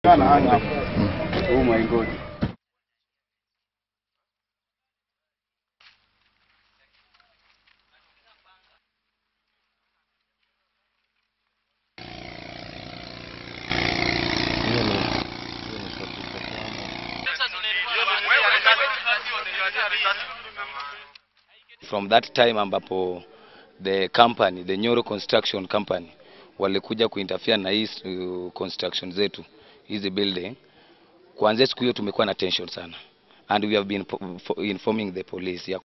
Oh my God. from that time ambapo the company the Nyoro Construction Company walikuja kuinterfere na hii uh, construction zetu hizi building, kuanzia siku hiyo tumekuwa na tension sana and we have been po- fo- informing the police ya